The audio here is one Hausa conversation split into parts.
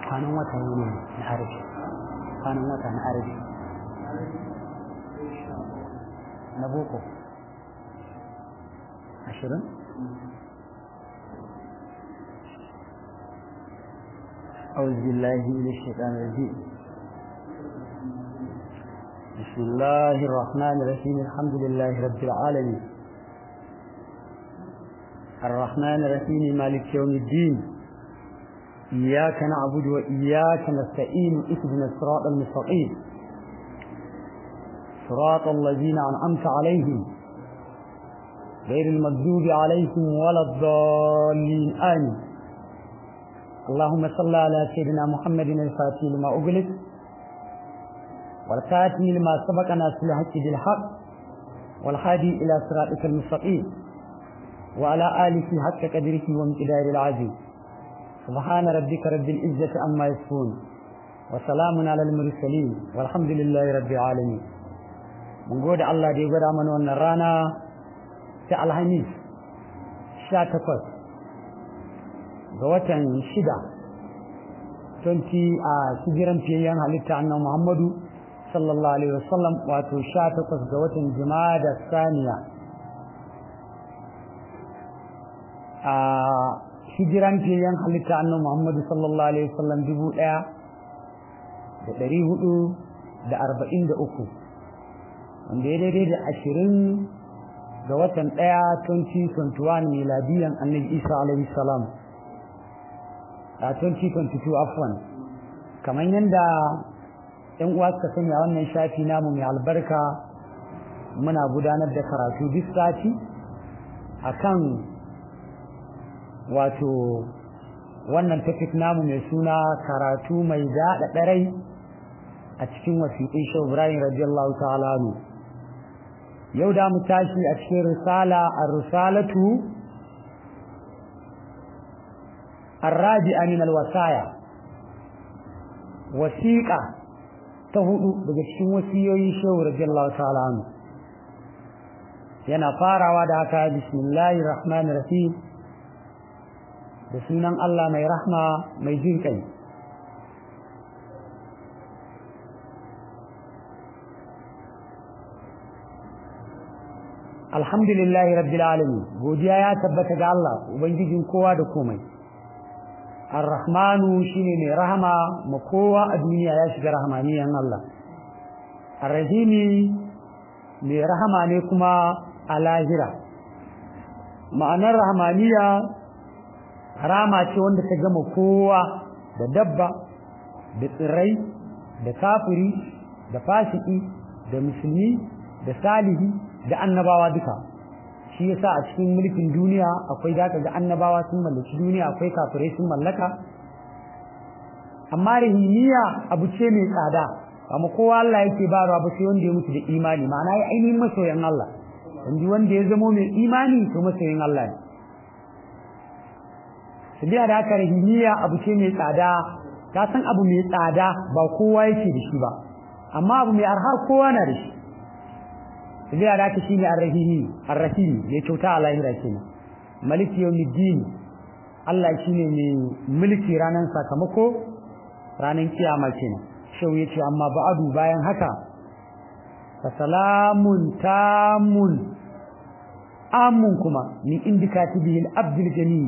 kwanan wata ne na arabi kwanan wata na arabi na boko ashirin أعوذ بالله من الشيطان الرجيم بسم الله الرحمن الرحيم الحمد لله رب العالمين الرحمن الرحيم مالك يوم الدين إياك نعبد وإياك نستعين اهدنا الصراط المستقيم صراط الذين أنعمت عليهم غير المغضوب عليهم ولا الضالين آمين اللهم صل على سيدنا محمد الفاتح لما أغلق والكاتم لما سبق ناصر الحق بالحق والهادي إلى صراطك المستقيم وعلى آله حق قدره وامتدار العزيز سبحان ربك رب العزة عما يصفون وسلام على المرسلين والحمد لله رب العالمين من قول الله دي قد من ونرانا في الحميس شاتكوت قوة شدة 20 a hijiran fiyayyen halitta annan Muhammadu sallallahu alaihi wasallam wato 18 ga watan Jumada Saniya a hijiran fiyayyen halitta annan Muhammadu sallallahu alaihi wasallam dubu ɗaya da ɗari hudu da arba'in da uku wanda ya daidai da ashirin ga watan ɗaya 2021 miladiyan annabi Isa alaihi salam a 2022 afwan kamar yadda ‘yan uwa suka sani a wannan shafi namu mai albarka muna gudanar da karatu duk sati a kan wato wannan topic namu mai suna karatu mai daɗa ɗarai a cikin wasiƙin shi Ibrahim radiyallahu ta'ala yau da mu tashi a cikin risala a risalatu الراجئة من الوصايا وثيقة تهدو daga cikin wasiyoyin shehu radiyallahu ta'ala anhu yana farawa da haka bismillahir rahmanir rahim da sunan Allah mai rahma mai jin kai alhamdulillahi rabbil alamin godiya ya tabbata ga Allah ubangijin kowa da komai Ar-Rahmanu shine mai rahama ma kowa a duniya ya shiga rahmaniyan Allah. Ar-Rahimi mai rahama ne kuma a lahira. Ma'anar rahmaniya rama ce wanda ta gama kowa da dabba, da tsirrai, da kafiri, da fasiki, da musulmi, da salihi, da annabawa duka. shi yasa a cikin mulkin duniya akwai zaka ga annabawa sun mallaki duniya akwai kafirai sun mallaka amma rahimiya abu ce mai tsada amma kowa Allah yake bayarwa ba sai wanda ya mutu da imani ma'ana ya ainihin masoyan Allah inji wanda ya zamo mai imani to masoyan Allah ne sabiya da haka rahimiya abu ce mai tsada ka san abu mai tsada ba kowa yake da shi ba amma abu mai arha kowa na da shi sai da haka shine ar-rahimi ar-rahim ya kyauta a lahira kenan maliki yawmiddin Allah shine mai mulki ranan sakamako ranan kiyama kenan shau yace amma ba'adu bayan haka fa salamun tamun amun kuma min indikatibihi al-abdul gani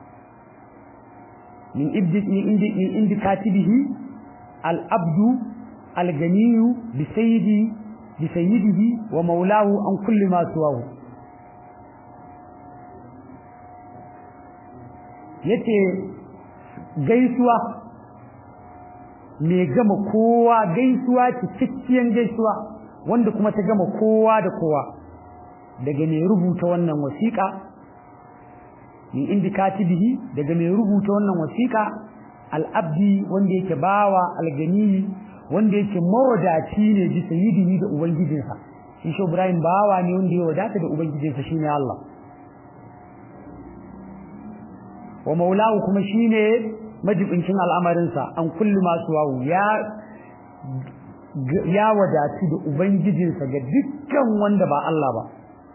min ibdi min indikatibihi al-abdu al-gani bi sayyidi بسيده ومولاه عن كل ما سواه yace gaisuwa mai gama kowa gaisuwa cikakkiyar gaisuwa wanda kuma ta gama kowa da kowa daga mai rubuta wannan wasiƙa min indikatibihi daga mai rubuta wannan wasiƙa al-abdi wanda yake bawa al-gani wanda yake mawadaci ne bisa yidini da ubangijinsa shi shi Ibrahim bawa ne wanda ya wadata da ubangijinsa shine Allah wa maulahu kuma shine majibincin al'amarinsa an kullu masu wawu ya ya wadatu da ubangijinsa ga dukkan wanda ba Allah ba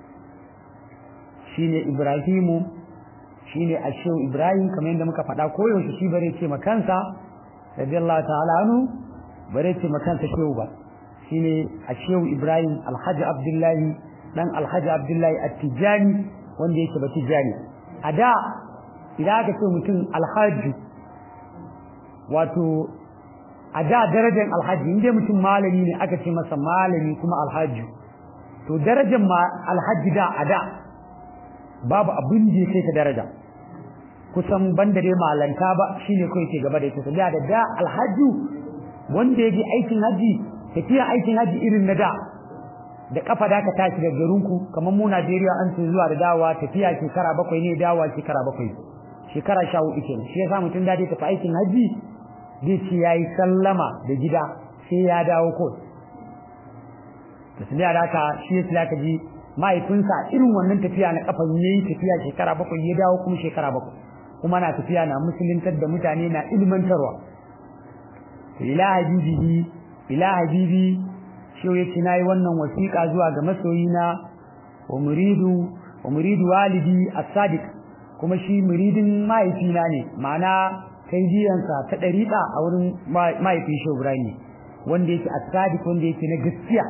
shine Ibrahimu shine ashew Ibrahim kamar yadda muka faɗa koyaushe shi bare ce makansa radiyallahu ta'ala anhu bare ce makansa shehu ba shine a shehu Ibrahim Alhaji Abdullahi dan Alhaji Abdullahi At-Tijani wanda yake ba Tijani a da idan aka ce mutum Alhaji wato a da darajar Alhaji inda mutum malami ne aka ce masa malami kuma Alhaji to darajar ma Alhaji da a da babu abin da yake ta daraja kusan banda dai malanta ba shine kai ke gaba da ita da da Alhaji wanda yake aikin haji tafiya aikin haji irin na da da kafa da ka tashi daga garinku kamar mu Najeriya an ce zuwa da dawowa tafiya shekara bakwai ne dawowa shekara bakwai shekara sha hudu kenan shi yasa mutum da tafi aikin haji zai ce yayi sallama da gida sai ya dawo ko to sai da haka shi yasa zaka ji mahaifinsa irin wannan tafiya na kafa yayi tafiya shekara bakwai ya dawo kuma shekara bakwai kuma na tafiya na musuluntar da mutane na ilmantarwa ila habibihi ila habibi shi yace nayi wannan wasiƙa zuwa ga masoyina wa muridu wa muridu walidi as-sadiq kuma shi muridin mahaifina ne ma'ana kai jiyansa ta dariƙa a wurin mahaifin shi Ibrahim wanda yake as-sadiq wanda yake na gaskiya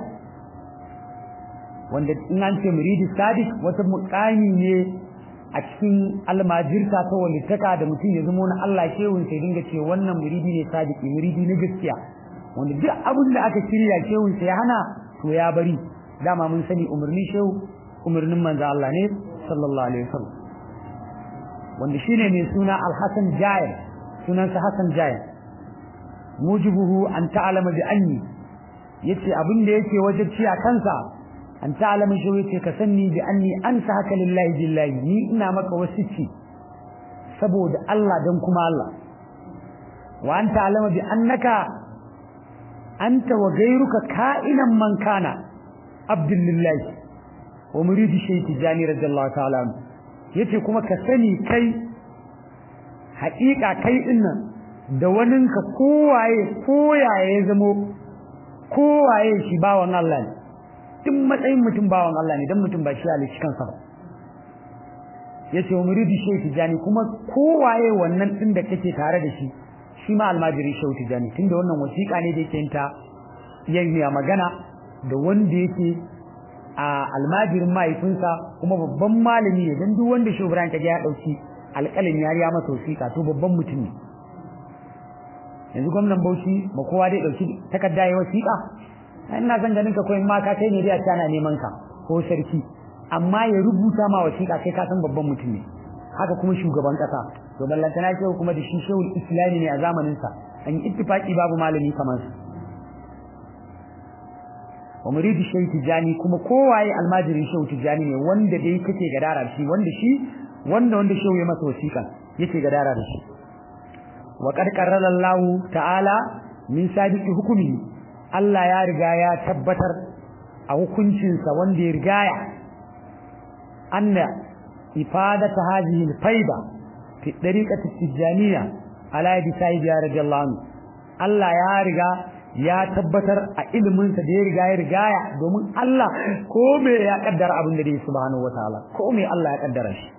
wanda in an ce muridi sadiq wata muƙami ne a cikin almajirta ta walittaka da mutum ya zama na Allah shehun sai dinga ce wannan muridi ne sadiki muridi na gaskiya wanda duk abin da aka shirya shehun sai hana to ya bari dama mun sani umarni shehu umarnin manzo Allah ne sallallahu alaihi wasallam wanda shine mai suna Al-Hasan Jair sunansa Hasan Jair mujibuhu an ta'lama bi anni yace abin da yake wajibci a kansa an ta'lama shi yace ka sanni bi anni ansa haka lillahi billahi ni ina maka wasici saboda Allah dan kuma Allah wa an ta'lama bi annaka anta wa ghayruka ka'inan man kana abdullahi wa muridi shaykh jani radiyallahu ta'ala yace kuma ka sani kai haƙiƙa kai dinnan da waninka kowaye koyaye ya zamo kowaye shi bawan Allah ne duk matsayin mutum bawan Allah ne dan mutum ba shi halicci kansa ba yace wa muridi shaykh jani kuma kowaye wannan din da kake tare da shi shi ma almajiri shaykh tijani tunda wannan wasiƙa ne da yake ta yayin magana da wanda yake a almajirin mahaifinsa kuma babban malami ne dan duk wanda shi Ibrahim kaje ya dauki alƙalin yariya masa wasiƙa to babban mutum ne yanzu gwamnan Bauchi ba kowa dai dauki takarda ya wasiƙa ina zan ganin ka koyin ma ka kai ne dai a tana neman ka ko sarki amma ya rubuta ma wasiƙa kai ka san babban mutum ne haka kuma shugaban kasa to ballantana ce kuma da shi shehul islami ne a zamanin sa an yi ittifaki babu malami kamar su wa muridi shehu tijani kuma kowaye almajirin shehu tijani ne wanda dai kake gadara da shi wanda shi wanda wanda shehu ya masa wasiƙa yake gadara da shi wa qad qarrara Allah ta'ala min sabiqi hukumi Allah ya riga ya tabbatar a hukuncinsa wanda ya rigaya anna ifadata hadhihi al-fayda fi dariqati tijaniya ala yadi sayyid ya radiyallahu anhu Allah ya riga ya tabbatar a ilimin sa da ya riga ya rigaya domin Allah ko me ya kaddara abin da yake subhanahu wataala ko me Allah ya kaddara shi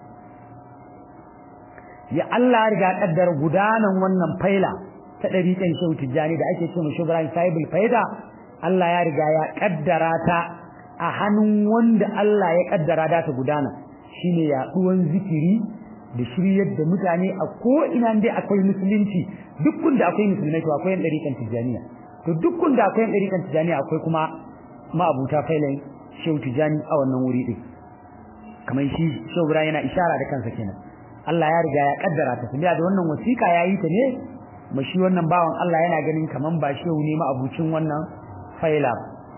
ya Allah ya riga kaddara gudanan wannan faila ta dariƙan shehu tijani da ake cewa shubran sahibul faida Allah ya riga ya kaddara ta a hannun wanda Allah ya kaddara da ta gudana shine yaduwan zikiri da shiryar da mutane a ko ina dai akwai musulunci duk da akwai musulmai to akwai ɗariƙan tijaniya to duk da akwai ɗariƙan tijaniya akwai kuma ma'abuta failan shehu tijani a wannan wuri din kamar shi shehu yana ishara da kansa kenan Allah ya riga ya kaddara ta sabiya da wannan wasiƙa yayi ta ne mashi wannan bawan Allah yana ganin kaman ba shehu ne ma'abucin wannan faila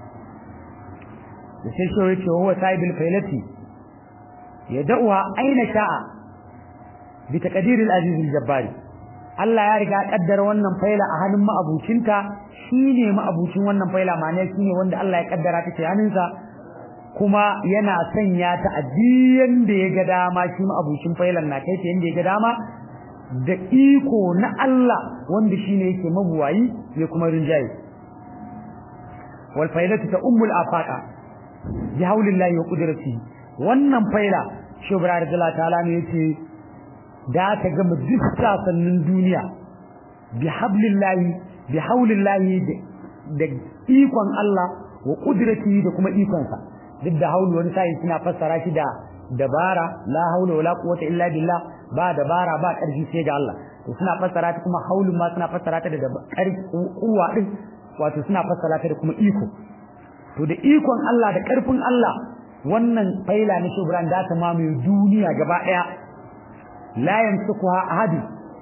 da sai shehu ya ce huwa sahibul failati ya da'uwa aina sha'a bi taqdiril aziz al-jabbari Allah ya riga kaddara wannan faila a hannun ma'abucinta shine ma'abucin wannan faila ma'ana shine wanda Allah ya kaddara ta hannunsa kuma yana sanya ta a diyan da ya ga dama shi ma'abucin failan na kai ta yanda ya ga dama da iko na Allah wanda shine yake mabuwayi ya kuma rinjaye wal failatu ta ummul afaqa bi haulillahi wa qudratihi wannan faila shubra radiyallahu ta'ala ne yace da ta gama duk sasannin duniya bi hablillahi bi haulillahi da ikon Allah wa qudratihi da kuma ikonsa duk da haulu wani sai suna fassara shi da dabara la haula wala quwwata illa billah ba dabara ba karfi sai ga Allah to suna fassara ta kuma haulun ma suna fassara ta da karfi kuwa din wato suna fassara ta da kuma iko to da ikon Allah da karfin Allah wannan faila na shubran da ta mamaye duniya gaba daya la yamsukuha ahadi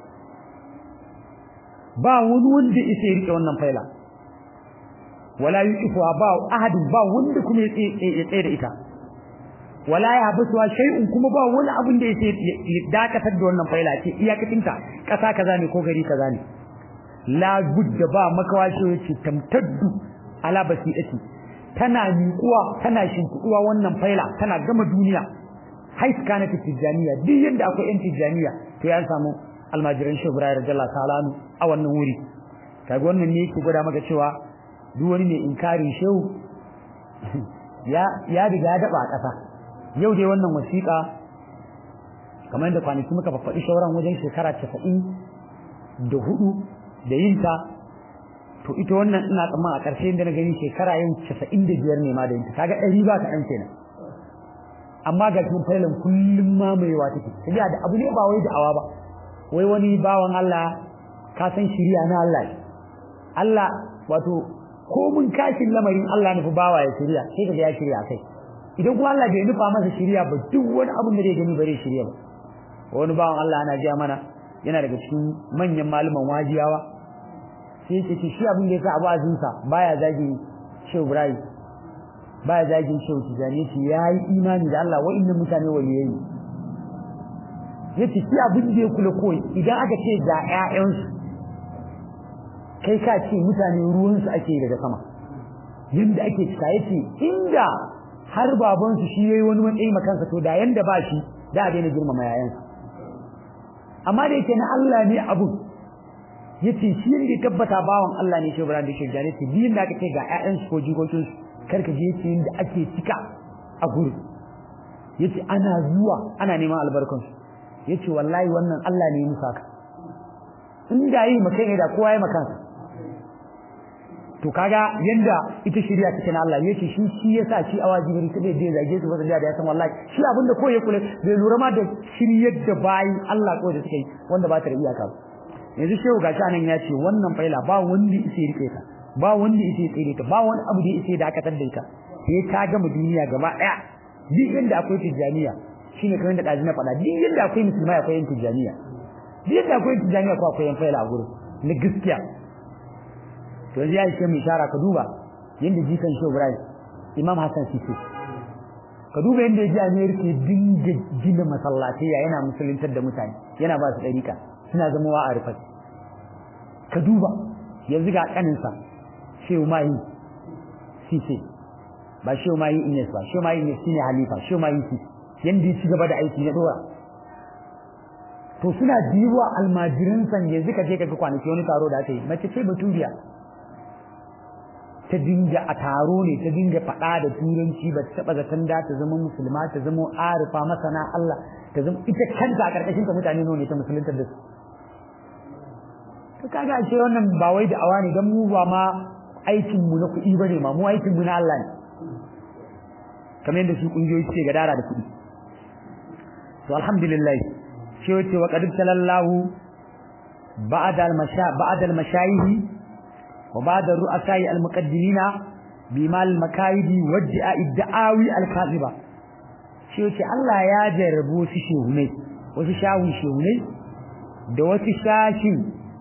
ba wani wanda yake rike wannan faila wala yuqifuha ba ahadin ba wanda kuma ya tsaye da ita wala ya habsuwa shay'un kuma ba wani abin da yake dakatar da wannan faila ce iyakacinta kasa kaza ne ko gari kaza ne la budda ba makawashi yace tamtaddu ala basirati tana miƙuwa tana shinkuwa wannan faila tana gama duniya hais kana tijaniya duk yanda akwai yan tijaniya to ya samu almajiran shehu ibrahim radiyallahu ta'ala a wannan wuri kaga wannan ne yake gwada maka cewa duk wani mai inkarin shehu ya ya riga ya daba a ƙasa yau dai wannan wasiƙa kamar yadda kwanaki muka faɗi shauran wajen shekara casa'in da hudu da yinta to ita wannan ina tsamman a ƙarshe inda na gani shekara yin casa'in da biyar ne ma da yinta kaga ɗari ba kaɗan kenan amma ga cikin failan kullum mamayewa take tafiya da abu ne ba wai da'awa ba wai wani bawan Allah ka san shiriya na Allah Allah wato ko mun kashin lamarin Allah nufi bawa ya shirya sai kaga ya shirya kai idan kuma Allah bai nufa masa shirya ba duk wani abin da zai gani bare shirya ba wani bawan Allah ana jiya mana yana daga cikin manyan malaman wajiyawa sai yake ce shi abin da yasa abu azinsa baya zagin Shehu Ibrahim baya zagin Shehu Tijani yace yayi imani da Allah wa'annan mutane waliyai yace shi abin da ya kula koyi idan aka ce ga ƴaƴansu kai ka ce mutane ruwansu ake daga sama yanda ake cika yace inda har babansu shi yayi wani matsayi makansa to da yanda ba shi da a daina girmama yayansa amma da yake na Allah ne abu yace shi yanda ya tabbata bawan Allah ne shi Ibrahim da shi jani ce biyin da aka ce ga ƴaƴansu ko jikokin su karka je yace yanda ake cika a gurin yace ana zuwa ana neman albarkansu yace wallahi wannan Allah ne ya musa ka in da yi makai ne da kowa ya makansa to kaga yanda ita shari'a take na Allah yace shi shi yasa shi awajibi ta bai zage su wanda da ya san wallahi shi abinda ko ya kula bai lura ma da shiryar da bayin Allah ko da suke wanda ba ta da iyaka ba yanzu shehu gashi anan ya ce wannan faila ba wanda yake rike ta ba wanda yake tsire ta ba wani abu da yake dakatar da ita sai ta gama duniya gaba daya duk inda akwai tijaniya shine kamar da daji na faɗa duk inda akwai musulmai akwai yin tijaniya duk inda akwai tijaniya ko akwai yan faila a gurin na gaskiya to yanzu ya ishe mu ishara ka duba yanda jikan Shehu Ibrahim Imam Hassan Sisi ka duba yanda ya ji America dinga gina masallatai yana musuluntar da mutane yana ba su dariƙa suna zama a rufai ka duba yanzu ga kaninsa Shehu Mahi Sisi ba Shehu Mahi Ines ba Shehu Mahi Ines shine halifa Shehu Mahi Sisi yanda ya ci gaba da aiki na dora to suna diwa almajirin san yanzu ka je ka ga kwanaki wani taro da aka yi mace ce baturiya ta dinga a taro ne ta dinga faɗa da turanci ba ta taɓa zaton da ta zama musulma ta zama arifa masana Allah ta zama ita kanta a ƙarƙashin ta mutane ne ta musuluntar da su to kaga ce wannan ba wai da awa ne dan mu ba ma aikin mu na kuɗi bane ma mu aikin mu na Allah ne kamar yadda su kungiyoyi suke gadara da kuɗi to alhamdulillah shi wace wa qad sallallahu ba'da al-masha ba'da al-mashayikh وبعد الرؤساء المقدمين بما المكايد والدعاء الدعاوي الكاذبة shi yace Allah ya jarrabu su shehunai wasu shawun shehunai da wasu shashin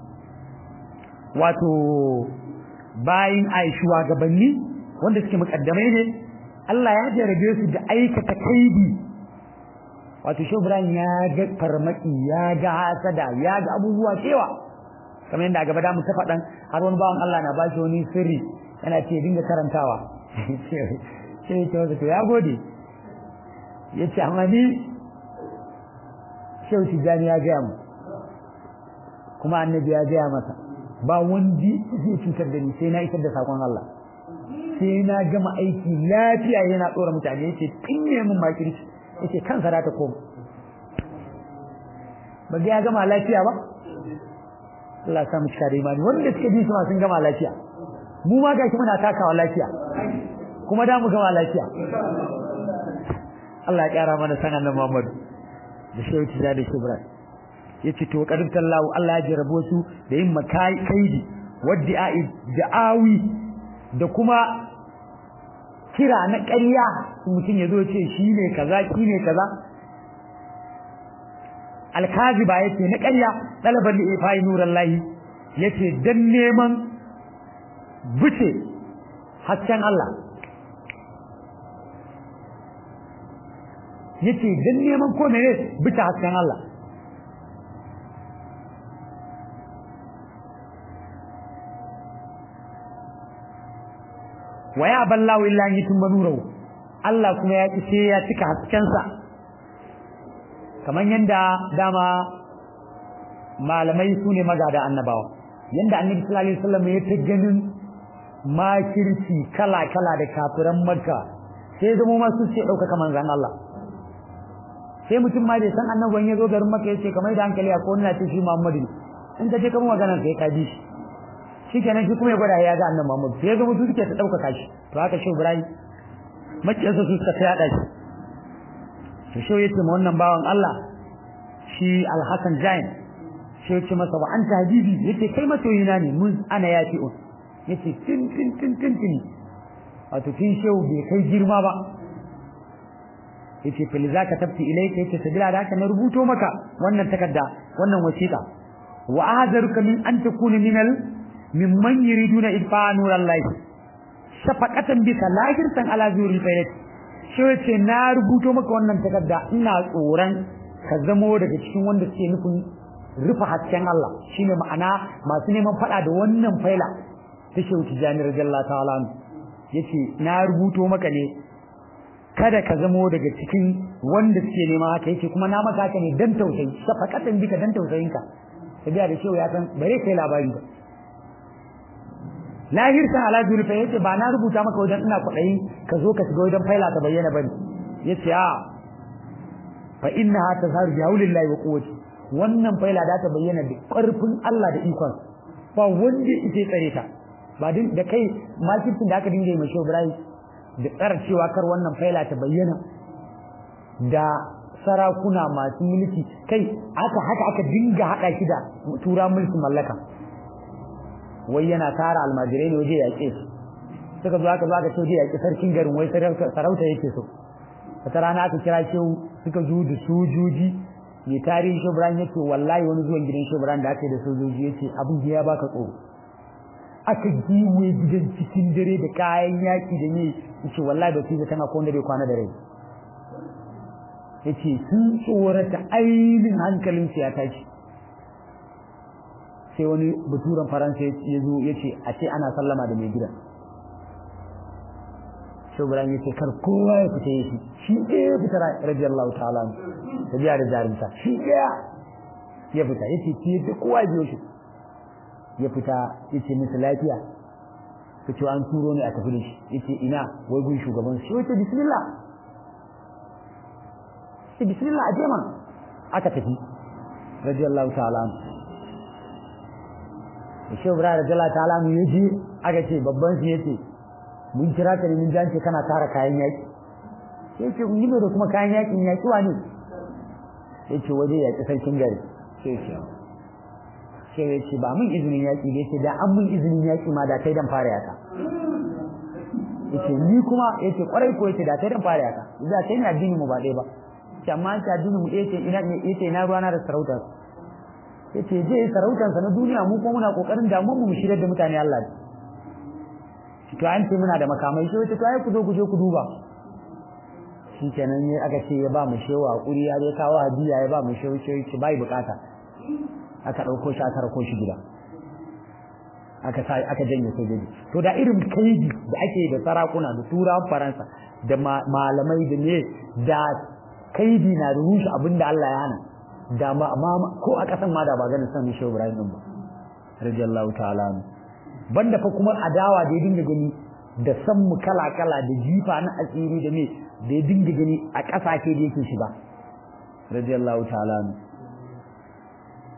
wato bayin aishuwa gabanni wanda suke mukaddamai ne Allah ya jarrabe su da aikata kaidi wato shehu Ibrahim ya ga farmaki ya ga hasada ya ga abubuwa cewa kamar yadda a gaba da mu ta faɗan har wani bawan Allah na ba shi wani sirri yana ce dinga karantawa sai ya ce masa to ya gode ya ce amma ni shehu tijjani ya gaya mu kuma annabi ya gaya masa ba wandi zai cutar da ni sai na isar da sakon Allah sai na gama aiki lafiya yana tsora mutane yace tinne min makirci yace kansa da ta koma ba ga ya gama lafiya ba Allah ya sa mu cika da imani wanda suka ji su ma sun gama lafiya mu ma gashi muna takawa lafiya kuma da mu gama lafiya Allah ya kara mana sanan nan Muhammad da shehu tiza da shibra yace to kadin tallahu Allah ya jarabo su da yin makai kaidi wadda'i da'awi da kuma kira na ƙarya mutum ya zo ce shi ne kaza shi ne kaza alkaziba yace na ƙarya talaban li ifai nurallahi yace dan neman bice hasken Allah yace dan neman ko ne bice hasken Allah wa ya ballahu illa an yitumma nurahu Allah kuma ya ce ya cika haskensa kamar yanda dama malamai su ne magada annabawa yanda annabi sallallahu alaihi wasallam ya ta ganin makirci kala kala da kafiran makka sai zama ma su ce dauka kaman zan Allah sai mutum ma bai san annabi ya zo garin makka yace kamar da hankali a ko ina ce shi Muhammadu in ka je kamar maganar sai ka ji shi shikenan shi kuma ya gwada ya ga annabi Muhammad sai ga mutum suke ta dauka shi to haka shi Ibrahim makiyarsa su suka yada shi to shi yace ma wannan bawan Allah shi Al-Hasan Jain shi yace masa wa anta habibi yace kai masoyina ne mun ana yafi'un yace tin tin tin tin tin wato kin shehu bai kai girma ba yace fil zaka tabti ilayka yace sabila da haka na rubuto maka wannan takarda wannan wasiqa wa ahzaruka min an takuna minal mimman yuriduna idfa nurallahi shafaqatan bika lahirtan ala zuri fayat shi yace na rubuto maka wannan takarda ina tsoron ka zamo daga cikin wanda suke nufin rufe hasken Allah shine ma'ana masu neman fada da wannan faila ta shehu tijani radiyallahu ta'ala yace na rubuto maka ne kada ka zamo daga cikin wanda suke nema haka yake kuma na maka haka ne dan tausayi shafaqatan bika dan tausayinka tabiya da shehu ya san bare kai labari ba lahirta ala zulfa yace ba na rubuta maka wajen ina kwadayi ka zo ka shiga wajen faila ta bayyana bane yace a fa innaha tazharu bi haulillahi wa quwwati wannan faila da ta bayyana da karfin Allah da ikon ba wanda yake tsare ta ba din da kai makircin da aka dinga yi mashi Ibrahim da tsara cewa kar wannan faila ta bayyana da sarakuna masu mulki kai aka haka aka dinga hada shi da tura mulkin mallaka wai yana tara almajirai ne waje yaƙe su suka zo aka zo aka ce yaƙe sarkin garin wai sarauta yake so wata rana aka kira shehu suka zo da sojoji mai tarihin shebran yake wallahi wani zuwan gidan shebran da aka yi da sojoji yace abin ya baka tsoro aka giwe gidan cikin dare da kayan yaƙi da ne yace wallahi ba su tana ko wanda bai kwana da rai yace sun tsorata ainihin hankalinsu ya tashi sai wani baturan faransa ya zo ya ce a ce ana sallama da mai gida shugaban ya ce kar kowa ya fita ya shi ɗaya ya fita radiyallahu ta'ala ta biya da jarinta shi ɗaya ya fita ya ce ki da kowa ya biyo shi ya fita ya ce musu lafiya ka ce an turo ne a tafi da shi ya ce ina wai gun shugaban shi wace bismillah sai bismillah a jema aka tafi radiyallahu ta'ala shi Ibrahim radiyallahu ta'ala mu yaji aka ce babban shi yace mun kira ka ne mun jance kana tara kayan yaki sai ce mun yi da kuma kayan yakin yaki wani sai ce waje yaki sarkin gari sai ce sai ya ce ba mun izinin yaki da yace da an mun izinin yaki ma da kai dan fara yaka yace ni kuma yace kwarai ko yace da kai dan fara yaka da kai ne addini mu ba dai ba amma ta addini mu yace ina yace ina ruwana da sarauta yace je sarautansa na duniya mu kuma muna kokarin da mu mu shirye da mutane Allah ne to an ce muna da makamai sai to ai ku zo ku je ku duba shikenan ne aka ce ya ba mu shewa hakuri ya je kawo hadiya ya ba mu shewa shewa ce bai bukata aka dauko shi aka rako shi gida aka sai aka janye sojoji to da irin kaidi da ake da sarakuna da turawan faransa da malamai da ne da kaidi na rushe abinda Allah ya hana da ma ko a kasan ma da ba ganin san Shehu Ibrahim din ba radiyallahu ta'ala banda fa kuma adawa da ya dinga gani da san mu kala kala da jifa na asiri da me da ya dinga gani a kasashe da yake shiga radiyallahu ta'ala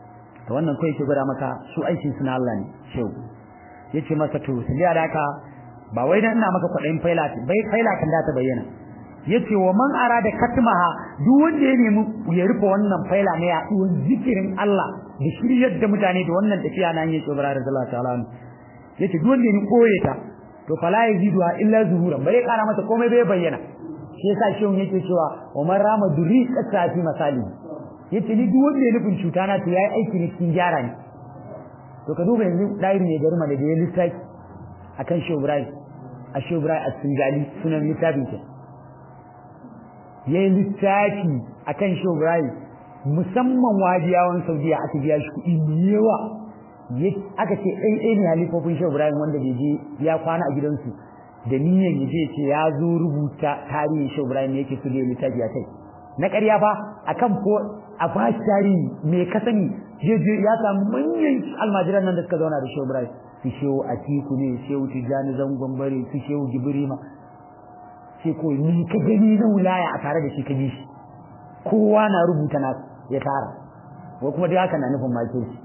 to wannan kai yake gwada maka su aikin su na Allah ne shehu yace masa to sai da haka ba wai dan ina maka kwadayin faila bai faila kan da ta bayyana yace wa man arada katmaha duk wanda ya nemi ya rufe wannan faila ne ya duwan zikirin Allah da shiryar da mutane da wannan tafiya nan yake Ibrahim sallallahu alaihi wasallam yace duk wanda ya koye ta to fala yazidu illa zuhuran bare kara mata komai bai bayyana shi yasa shi yake cewa wa man rama duri qata fi masali yace ni duk wanda ya nufin cuta na to yayi aiki ne cikin gyara ne to ka duba yanzu dairi ne garma da ya lissafi akan Shehu Ibrahim a Shehu Ibrahim as-Singali sunan littafin ke yayi littafi akan Shehu Ibrahim musamman wajiyawan Saudiya aka biya shi kuɗi mai yawa aka ce ɗan ɗaya ne halifofin Shehu Ibrahim wanda bai je ya kwana a gidansu da niyyar ya je ce ya zo rubuta tarihin Shehu Ibrahim ne yake su da littafi a kai na ƙarya fa akan ko a bashi tarihi me ka sani je ya samu manyan almajiran nan da suka zauna da Shehu Ibrahim su Shehu Atiku ne Shehu Tijjani Zangon Bare su Shehu Gibrima sai ko ni ka gani na wilaya a tare da shi ka ji shi kowa na rubuta na ya tara ko kuma dai haka na nufin make shi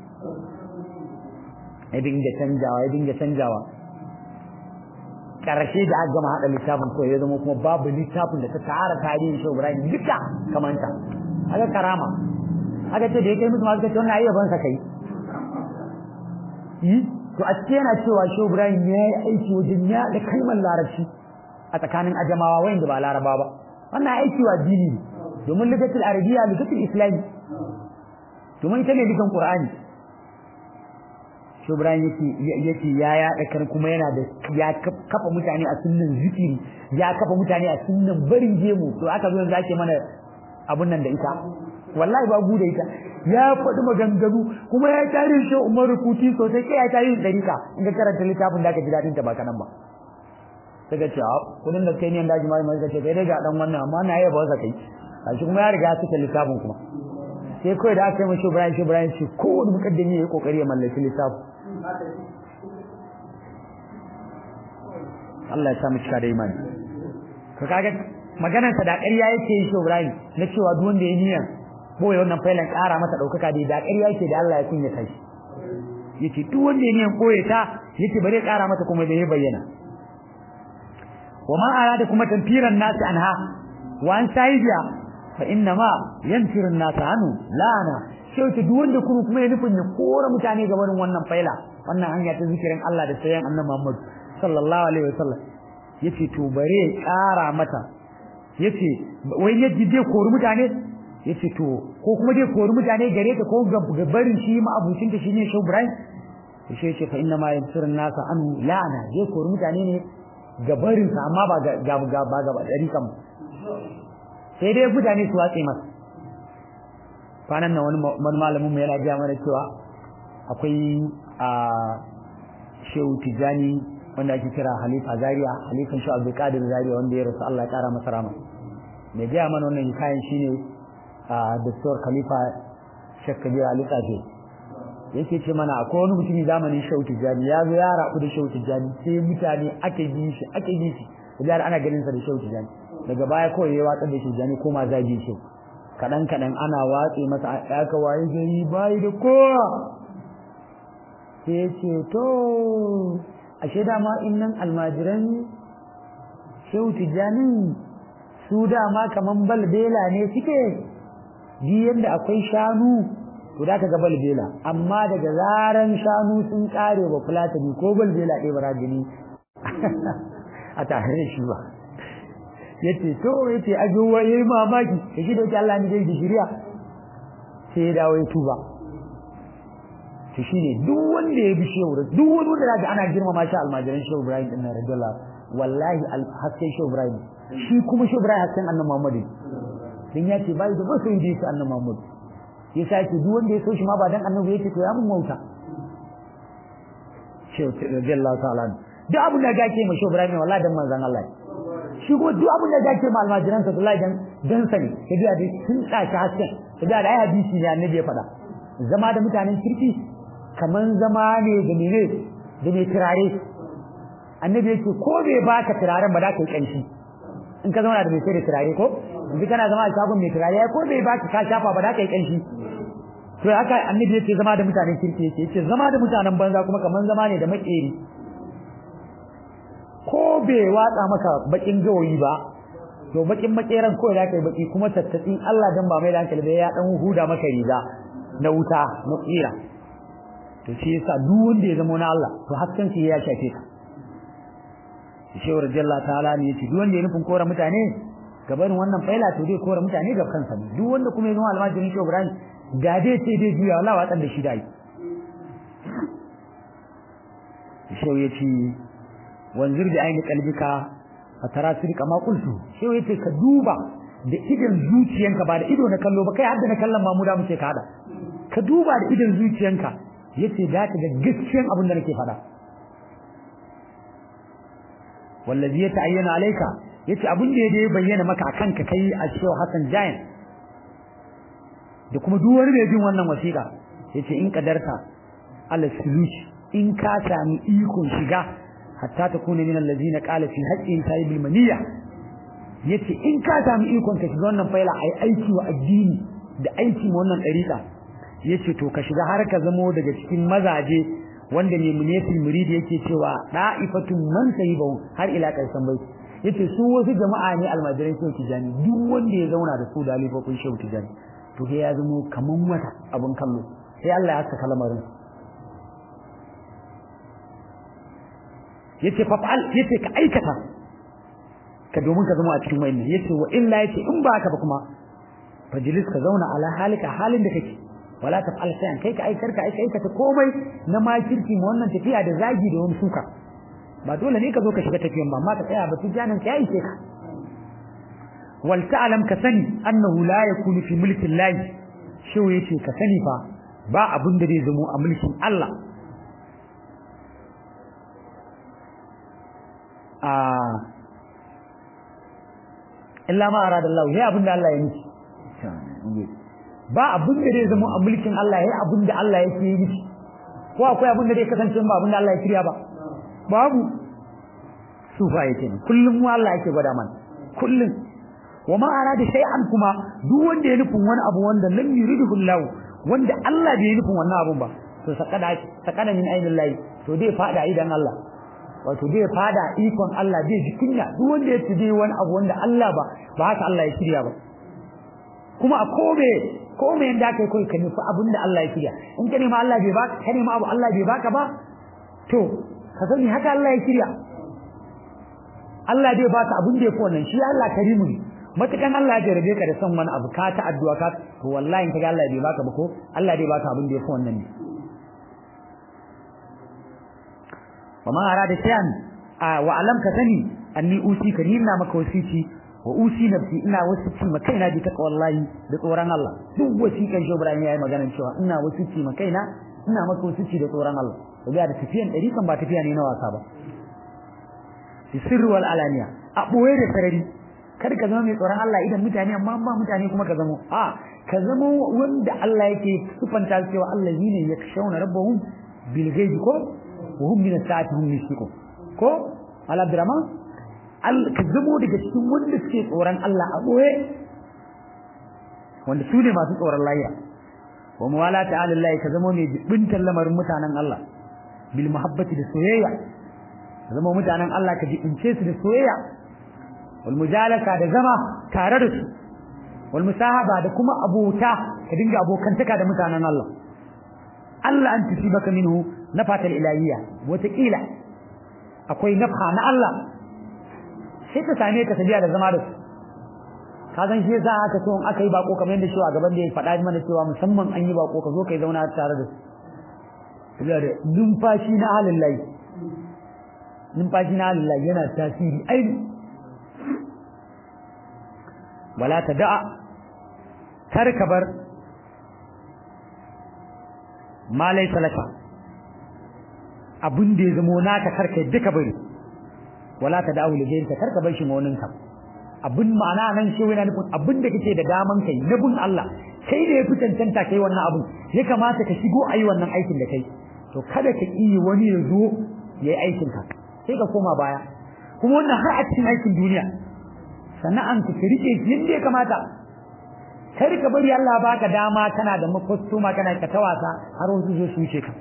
ya dinga canjawa ya dinga canjawa karshe da aka gama hada littafin ko ya zama kuma babu littafin da ta tara tarihin Shehu Ibrahim duka kamanta haka karama haka ce da ya kai musu masu kace wannan ayyaban sa kai yi to a cikin yana cewa Shehu Ibrahim ya yi aiki wajen ya da kalmar larabci a tsakanin ajamawa wayanda ba laraba ba wannan aiki wa dini ne domin ligatul arabiya ligatul islami domin ita ne ligan qur'ani Shehu Ibrahim yake yake ya yaɗa kan kuma yana da ya kafa mutane a sunnan zikiri ya kafa mutane a sunnan barin gemu to aka zo yanzu ake mana abun nan da ita wallahi ba da ita ya faɗi maganganu kuma ya tare shi Umar Kuti sosai kai ya tare dariƙa in ka karanta littafin da ka ji dadin ta ba kanan ba daga ce a kudin da kai ne da jima'i mai kace kai daga dan wannan amma na yaba wasa kai shi kuma ya riga ya saka littafin kuma sai kai da aka yi mashi Ibrahim shi Ibrahim shi kowane mukaddami ya yi kokari ya mallaki littafin Allah ya sa mu cika da imani to kaga maganar sa da ƙarya yake yi Ibrahim na cewa duk wanda ya niyan boye wannan failan ƙara masa ɗaukaka da da ƙarya yake da Allah ya kunya kai yace duk wanda ya niyan boye ta yace bare ƙara masa kuma da ya bayyana wa ma arada kuma tanfiran nasi anha wa an saidiya fa inna ma yanfiru nasi anu lana sai duk wanda kuma kuma ya nufin ya kora mutane ga barin wannan faila wannan hanya ta zikirin Allah da sayan annabi Muhammad sallallahu alaihi wasallam yace to bare ƙara mata yace wai yaji dai kori mutane yace to ko kuma dai kori mutane gare ta ko ga barin shi ma abucin ta shine Shehu Ibrahim yace yace fa inna ma yansurun nasa an la'ana dai kori mutane ne ga barin sa amma ba ga ga ba ga dari kam sai dai mutane su watse masa kwanan nan wani malamin mu yana ga mana cewa akwai a Shehu Tijani wanda ake kira Halifa Zaria Halifan Shehu Abdul Qadir Zaria wanda ya rasu Allah ya kara masa rama mai gaya mana wannan hikayen shine a Dr. Khalifa Sheikh Kabir Ali Kafe yake ce mana akwai wani mutumi zamanin Shehu Tijani ya zo ya rabu da Shehu Tijani sai mutane ake bi shi ake bi shi idan ana ganin sa da Shehu Tijani daga baya kawai ya watsar da Shehu Tijani koma zagi shi kadan kadan ana watse masa ya ka waye gari bai da kowa sai ya ce to ashe dama innan almajiran Shehu Tijani su dama kaman balbela ne suke ji yadda akwai shanu to da ka ga balbela amma daga zaran shanu sun kare ba fulatani ko balbela ɗaya ba rajini a tare shi ba yace to yace ajo wa yayi mamaki da shi da yake Allah ne zai da shiriya sai ya dawo ya tuba to shine duk wanda ya bi shehu duk wani wanda da ana girmama shi almajiran shehu Ibrahim din nan radiyallahu wallahi hasken shehu Ibrahim shi kuma shehu Ibrahim hasken annabi Muhammad dan ya ce bai da ba sai da annabi Muhammad ya sake duk wanda ya so shi ma ba dan annabi yake to ya mun wauta shehu radiyallahu ta'ala duk abin da gake ma shehu Ibrahim wallahi dan manzon Allah shi kuma duk abin da gake ma almajiran sa wallahi dan dan sani kaji da sun tsaka hasken kaji da ai hadisi ne annabi ya faɗa zama da mutanen kirki kaman zama ne da mene da mai turare annabi yake ko bai baka turaren ba da kai kanshi in ka zauna da mai sai da turare ko yanzu kana zama a shagon mai turare ko bai baka ka shafa ba da kai kanshi to haka annabi yace zama da mutanen kirki yake yace zama da mutanen banza kuma kaman zama ne da makeri ko bai watsa maka bakin gawayi ba to bakin makeran ko da kai baki kuma tattatsin Allah dan ba mai da hankali da ya dan huda maka riga na wuta na tsira to shi yasa duk wanda ya zama na Allah to hasken shi ya shafe ka shi wa radiyallahu ta'ala ne yace duk wanda ya nufin kora mutane gabanin wannan faila to zai kora mutane ga kansa ne duk wanda kuma ya zama almajirin shi Ibrahim da dai ce dai juya Allah wa da shi dai shi yace wanzur bi aini qalbika fatara sirka ma qultu shi yace ka duba da idan zuciyanka ba da ido na kallo ba kai hadda na kallon mamuda muke ka hada ka duba da idan zuciyanka yace da ka ga gaskiyan abin da nake faɗa wallazi ya ta'ayyana alayka yace abin da ya bayyana maka akan ka kai a cewa Hassan Jain da kuma duk wani mai jin wannan wasiƙa yace in kadarta Allah suluci in ka sami ikon shiga hatta ta kuna min allazina qala fi haqqin sahibil maniya yace in ka sami ikon ka shiga wannan faila ai aiki wa addini da aiki ma wannan dariƙa yace to ka shiga har ka zamo daga cikin mazaje wanda ne munetil muridi yake cewa da'ifatun man sahibahu har ila ƙarshen bai yace su wasu jama'a ne almajirai shehu tijani duk wanda ya zauna da su da alifofin shehu tijani to sai ya zamo kaman wata abun kallo sai Allah ya saka lamarin yace fa'al yace ka aikata ka domin ka zama a cikin wayannan yace wa illa yace in ba haka ba kuma fajlis ka zauna ala halika halin da kake wala taf'al shay'an kai ka aikar ka aikata komai na makirci ma wannan tafiya da zagi da wani suka ba dole ne ka zo ka shiga tafiyan ba amma ka tsaya ba tijanin ka yayi ka wal ta'lam ka sani annahu la yakunu fi mulki Allah shi yace ka sani fa ba abun da zai zamo a mulkin Allah a illa ma arada Allah sai abin da Allah ya nufi ba abin da zai zama a mulkin Allah yayi abin da Allah yake yi miki ko akwai abin da zai kasance ba abin da Allah ya kiriya ba babu sufa yake kullum mu Allah yake gwada mana kullum wa ma arada shay'an kuma duk wanda ya nufin wani abu wanda lam yuridu Allah wanda Allah bai nufin wannan abun ba to sakada sakada min ainillahi to dai fada idan Allah wato zai fada ikon Allah zai ji kunya duk wanda ya ci wani abu wanda Allah ba ba haka Allah ya shirya ba kuma a kome kome yanda kai kai ka nufi abin da Allah ya shirya in ka nema Allah bai baka ka nema abu Allah bai baka ba to ka sani haka Allah ya shirya Allah zai baka abin da ya fi wannan shi Allah karimu ne matukan Allah ya jarabe ka da son wani abu ka ta addu'a ka to wallahi in ka ga Allah bai baka ba ko Allah zai baka abin da ya fi wannan ne وما أراد شيئا وأعلم كثني أني أوصي كنينا مك وسيتي وأوصي نفسي إنا وسيتي مكينا بتقوى الله بطوران الله دو وسي كان شو إبراهيم يا مغانا شو إنا وسيتي مكينا إنا مك وسيتي بطوران الله وبيا da tafiyan ɗari kan ba tafiya ne na wasa ba sirri wal alaniya a ɓoye da sarari kar ka zama mai tsoron Allah idan mutane amma ba mutane kuma ka zamo a ka zama wanda Allah yake sufanta cewa Allah ne ya kashawna rabbahum bil ghaibi ko وهم من الساعة هم يشركون كو على عبد الرحمن كذبوا daga cikin wanda suke tsoron Allah a boye wanda su ne masu tsoron Allah wa muwala ta'ala Allah ka zama mai bintan lamarin mutanen Allah bil muhabbati da soyayya ka zama mutanen Allah ka jibince su da soyayya wal mujalaka da zama tare da su wal musahaba da kuma abota ka dinga abokantaka da mutanen Allah Allah an tusibaka minhu nafatal ilahiyya wataƙila akwai nafha na Allah sai ka same ka tafiya da zama da su ka san shi yasa aka so in aka yi bako kamar yadda shi a gaban da ya faɗa mana cewa musamman an yi bako ka zo kai zauna tare da su da numfashi na halin layi numfashi na halin layi yana tasiri aini wala ta da'a kar ka bar ma laysa laka abin da ya zamo naka karka duka bari wala ta da'u li ghayrika karka bar shi ma wani ka abin ma'ana nan shi yana nufin abin da kake da daman kai na bin Allah kai da ya fi cancanta kai wannan abin ya kamata ka shigo ayi wannan aikin da kai to kada ka yi wani ya zo yayi aikin ka sai ka koma baya kuma wannan har a cikin aikin duniya sana'an ka rike shi yadda ya kamata kar ka bari Allah baka dama kana da makostuma kana ka tawasa har wasu zo su wuce ka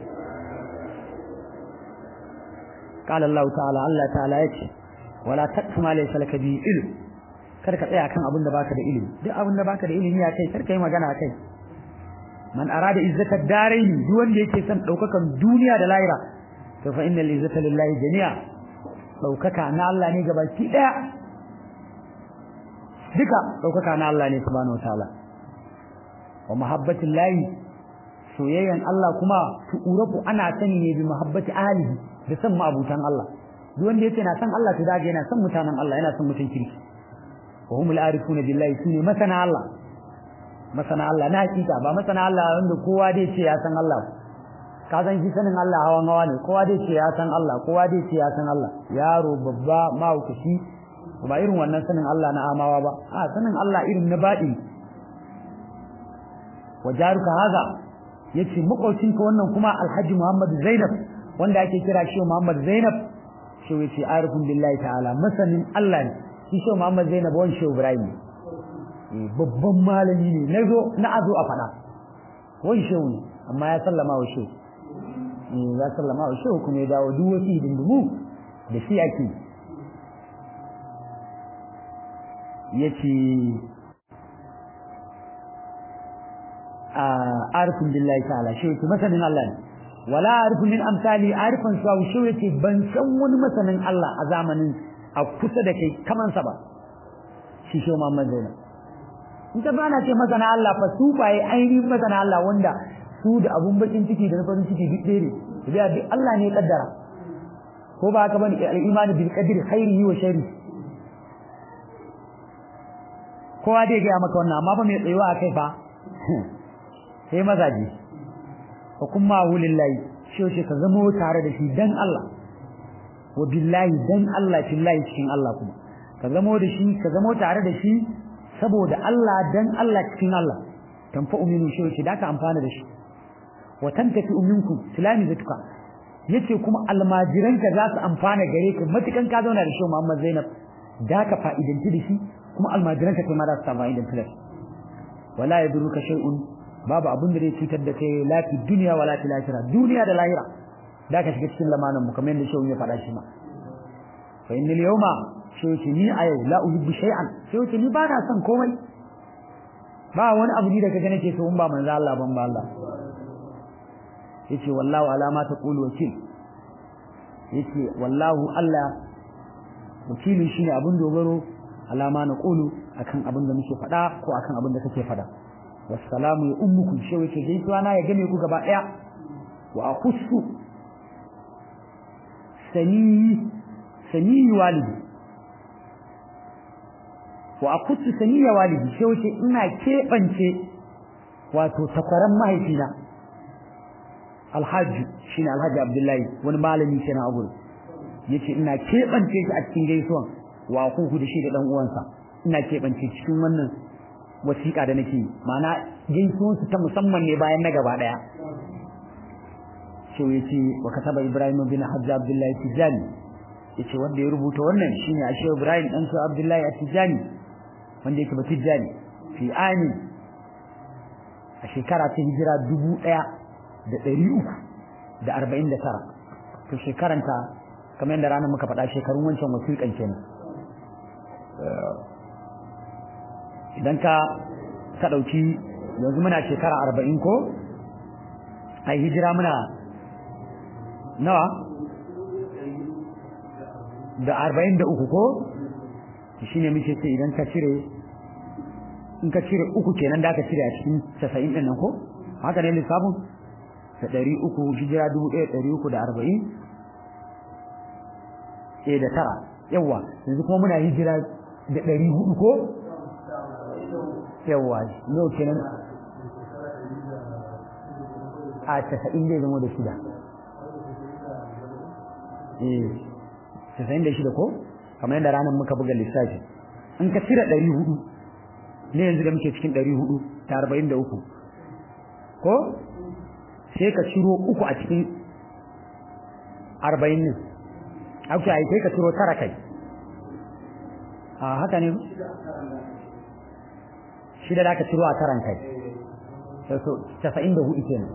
قال الله تعالى الله تعالى yace wala taqfu ma laysa laka bi ilm kar ka tsaya kan abin da baka da ilimi duk abin da baka da ilimi ya kai kar ka yi magana kai man arada izzata daraini duk wanda yake son daukakan duniya da lahira to fa innal izzata lillahi jami'a daukaka na Allah ne gabaki daya duka daukaka na Allah ne subhanahu wataala wa mahabbatin lahi soyayyan Allah kuma tu'urafu ana sani ne bi mahabbati ahlihi da san ma'abutan Allah duk wanda yake na san Allah to daga yana san mutanen Allah yana san mutun kirki wa humul arifuna billahi sune masana Allah masana Allah na hakika ba masana Allah wanda kowa dai ce ya san Allah ka san shi sanin Allah hawan hawa ne kowa dai ce ya san Allah kowa dai ce ya san Allah yaro babba mahaukaci ba irin wannan sanin Allah na amawa ba a sanin Allah irin na baɗi wa jaruka haza yace makaucinka wannan kuma Alhaji Muhammad Zainab wanda ake kira shi Muhammad Zainab shi yace arifun billahi ta'ala masanin Allah ne shi shi Muhammad Zainab wani shi Ibrahim babban malami ne nazo na azo a fada wani shi ne amma ya sallama wa shi ya sallama wa shi kuma ya dawo duk wasu hidindimu da shi ake yace a arifun billahi ta'ala shi yake masanin Allah ne wala arifu min amsali arifan su shi yake ban san wani masanin Allah a zamanin a kusa da kai kaman sa ba shi shi Muhammad Zainab in ta bana ce masana Allah fa su baye ainihin masana Allah wanda su da abun bakin ciki da farin ciki duk ɗaya ne da duk Allah ne ya kaddara ko ba haka bane al-imani bil qadri khairihi wa sharri kowa dai ga maka wannan amma fa mai tsayuwa akai fa sai mazaji wa kuma lillahi shi ce ka zama tare da shi dan Allah wa billahi dan Allah billahi cikin Allah kuma ka zama da shi ka zama tare da shi saboda Allah dan Allah cikin Allah tanfa uminu shi ce da ka amfana da shi wa tantafi uminku tilami zatuka yace kuma almajiranka za su amfana gare ka matukan ka zauna da shi Muhammad Zainab da ka fa'idanci da shi kuma almajiranka kai ma za su samu fa'idanci da shi wala yadurruka shay'un babu abin da zai cutar da kai lafi duniya wala fi lahira duniya da lahira da ka shiga cikin lamanin mu kamar yadda shehu ya faɗa shi ma fa innal yawma shehu ce ni a yau la uhibbu shay'an shehu ce ni ba na son komai ba wani abu ni da kaga nake so in ba manzo Allah ban ba Allah yace wallahu alama ta qulu wakil yace wallahu Allah wakili shine abin dogaro alama na qulu akan abin da muke faɗa ko akan abin da kake faɗa wassalamu ya ummukum shi yake gaisuwa na ya game ku gaba daya wa akhussu sani sani walidi wa akhussu sani walidi shi yake ina kebance wato takwaran mahaifina alhaji shine alhaji abdullahi wani malami kenan a gurin yace ina kebance shi a cikin gaisuwan wa akuhu da shi da dan uwansa ina kebance cikin wannan wasiƙa da nake ma'ana gaisuwan su ta musamman ne bayan na gaba daya sai yace wa kataba ibrahim bin hajji abdullahi tijani yace wanda ya rubuta wannan shine ashe ibrahim dan su abdullahi tijani wanda yake ba tijani fi ani a shekara ta hijira dubu ɗaya da ɗari uku da arba'in da tara to shekaranta kamar yadda ranar muka faɗa shekarun wancan wasiƙan kenan idan ka ka ɗauki yanzu muna shekara arba'in ko a hijira muna nawa da arba'in da uku ko shi ne muke ce idan ka cire in ka cire uku kenan da ka cire a cikin casa'in ɗin nan ko haka ne lissafin da ɗari uku hijira dubu ɗaya ɗari uku da arba'in ɗaya da tara yawwa yanzu kuma muna hijira da ɗari hudu ko yawwa yau kenan a casa'in zai zama da shida eh casa'in da shida ko kamar yadda ranar muka buga lissafi in ka cire ɗari hudu ne yanzu da muke cikin ɗari hudu da arba'in da uku ko sai ka ciro uku a cikin arba'in ne ake ai sai ka ciro tara kai a haka ne shi da zaka ciro a taran kai so 94 kenan